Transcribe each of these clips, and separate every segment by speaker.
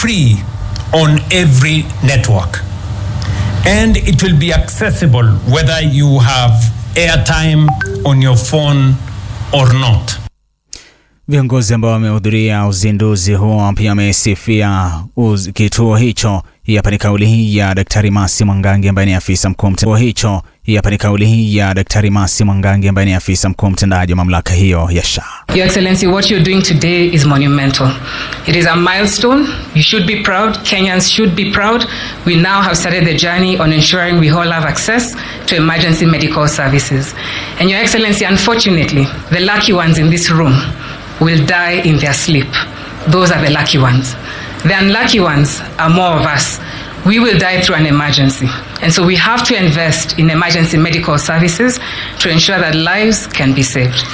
Speaker 1: free on every network. And it will be accessible whether you have airtime on your phone or not.
Speaker 2: Viongozi ambao wamehudhuria uzinduzi huo pia wamesifia uz- kituo hicho. Hii hapa ni kauli hii ya Daktari Masi Mwangangi ambaye ni afisa mkuu mtendaji hicho. Hii hapa ni kauli hii ya Daktari Masi Mwangangi ambaye ni afisa mkuu mtendaji wa mamlaka hiyo ya SHA.
Speaker 3: Your Excellency, what you're doing today is monumental. It is a milestone. You should be proud. Kenyans should be proud. We now have started the journey on ensuring we all have access to emergency medical services. And Your Excellency, unfortunately, the lucky ones in this room will die in their sleep. Those are the lucky ones. The unlucky ones are more of us. We will die through an emergency. And so we have to invest in emergency medical services to ensure that lives can be saved.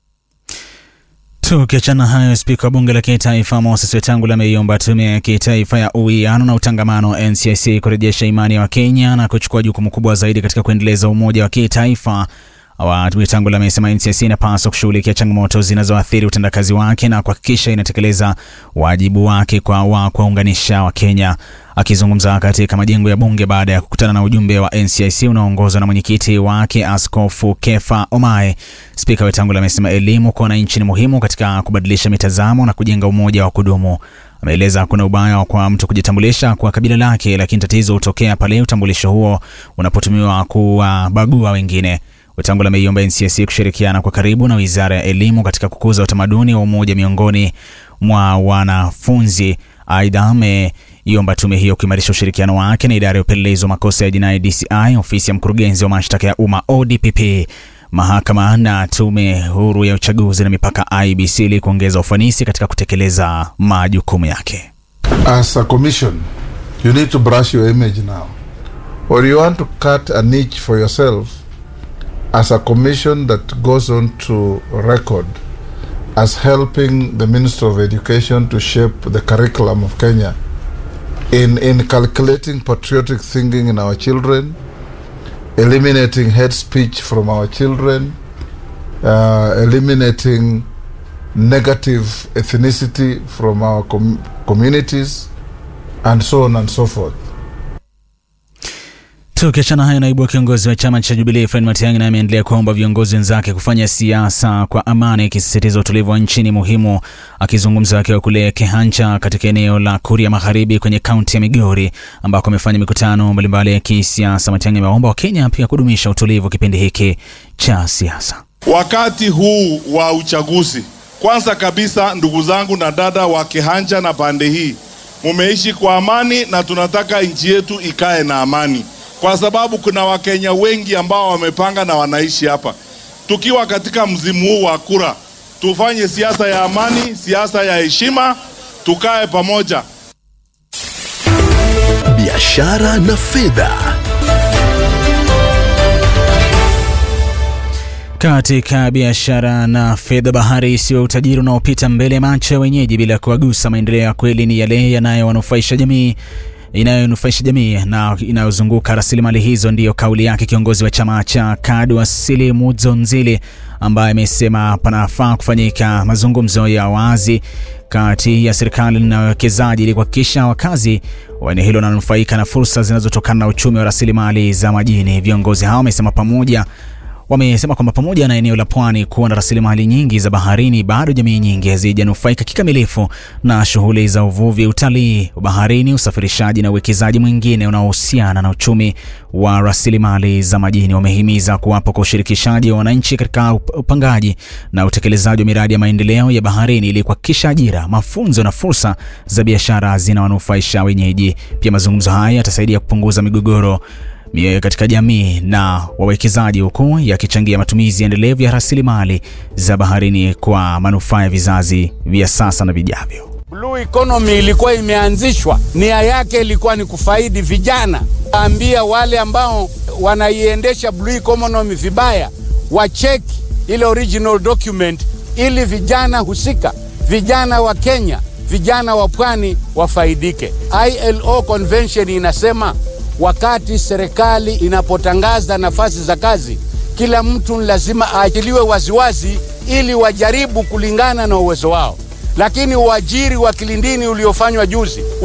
Speaker 2: Tukiachana hayo, spika wa bunge la kitaifa Moses Wetangula ameiomba tume ya kitaifa ya uwiano na utangamano NCIC kurejesha imani ya Wakenya na kuchukua jukumu kubwa zaidi katika kuendeleza umoja wa kitaifa. Awali Wetangula amesema NCIC inapaswa kushughulikia changamoto zinazoathiri utendakazi wake na kuhakikisha inatekeleza wajibu wake kwa wa kuwaunganisha Wakenya. Akizungumza katika majengo ya bunge baada ya kukutana na ujumbe wa NCIC unaoongozwa na mwenyekiti wake Askofu Kefa Omae, spika Wetangula amesema elimu kwa wananchi ni muhimu katika kubadilisha mitazamo na kujenga umoja wa kudumu. Ameeleza kuna ubaya kwa mtu kujitambulisha kwa kabila lake, lakini tatizo hutokea pale utambulisho huo unapotumiwa kuwabagua wengine. Wetangula ameiomba NCIC kushirikiana kwa karibu na Wizara ya Elimu katika kukuza utamaduni wa umoja miongoni mwa wanafunzi. Aidha, ameiomba tume hiyo kuimarisha ushirikiano wake na idara ya upelelezi wa makosa ya jinai DCI, ofisi ya mkurugenzi wa mashtaka ya umma ODPP, mahakama na tume huru ya uchaguzi na mipaka IBC ili kuongeza ufanisi katika kutekeleza majukumu yake.
Speaker 4: As a commission, you need to brush your image now. Or you want to cut a niche for yourself as a commission that goes on to record as helping the Minister of Education to shape the curriculum of Kenya in, in calculating patriotic thinking in our children, eliminating hate speech from our children, uh, eliminating negative ethnicity from our com- communities, and so on and so forth.
Speaker 2: Tukiachana hayo, naibu wa kiongozi wa chama cha Jubilee Fred Matiang'i naye ameendelea kuomba viongozi wenzake kufanya siasa kwa amani, akisisitiza utulivu wa nchi ni muhimu. Akizungumza akiwa kule Kehancha katika eneo la Kuria Magharibi kwenye kaunti ya Migori ambako amefanya mikutano mbalimbali ya kisiasa, Matiang'i amewaomba Wakenya pia kudumisha utulivu kipindi hiki cha siasa.
Speaker 5: Wakati huu wa uchaguzi, kwanza kabisa, ndugu zangu na dada wa Kihanja na pande hii, mumeishi kwa amani na tunataka nchi yetu ikae na amani, kwa sababu kuna Wakenya wengi ambao wamepanga na wanaishi hapa. Tukiwa katika mzimu huu wa kura, tufanye siasa ya amani, siasa ya heshima, tukae pamoja.
Speaker 6: biashara na fedha.
Speaker 2: Katika biashara na fedha, bahari isiyo utajiri unaopita mbele ya macho ya wenyeji bila kuwagusa. Maendeleo ya kweli ni yale yanayowanufaisha jamii inayonufaisha jamii na inayozunguka rasilimali hizo, ndiyo kauli yake kiongozi wa chama cha KADU Asili Mudzonzili, ambaye amesema panafaa kufanyika mazungumzo ya wazi kati ya serikali na wawekezaji ili kuhakikisha wakazi wa eneo hilo wananufaika na fursa zinazotokana na uchumi wa rasilimali za majini. Viongozi hao wamesema pamoja wamesema kwamba pamoja na eneo la pwani kuwa na rasilimali nyingi za baharini, bado jamii nyingi hazijanufaika kikamilifu na shughuli za uvuvi, utalii wa baharini, usafirishaji na uwekezaji mwingine unaohusiana na uchumi wa rasilimali za majini. Wamehimiza kuwapo kwa ushirikishaji wa wananchi katika upangaji na utekelezaji wa miradi ya maendeleo ya baharini ili kuhakikisha ajira, mafunzo na fursa za biashara zinawanufaisha wenyeji. Pia mazungumzo haya yatasaidia kupunguza migogoro mioyo katika jamii na wawekezaji huku yakichangia matumizi endelevu ya rasilimali za baharini kwa manufaa ya vizazi vya sasa na vijavyo.
Speaker 7: Blue economy ilikuwa imeanzishwa, nia yake ilikuwa ni kufaidi vijana. Ambia wale ambao wanaiendesha blue economy vibaya wacheki ile original document, ili vijana husika, vijana wa Kenya, vijana wa pwani wafaidike. ILO convention inasema wakati serikali inapotangaza nafasi za kazi, kila mtu lazima aachiliwe waziwazi ili wajaribu kulingana na uwezo wao. Lakini uajiri wa kilindini uliofanywa juzi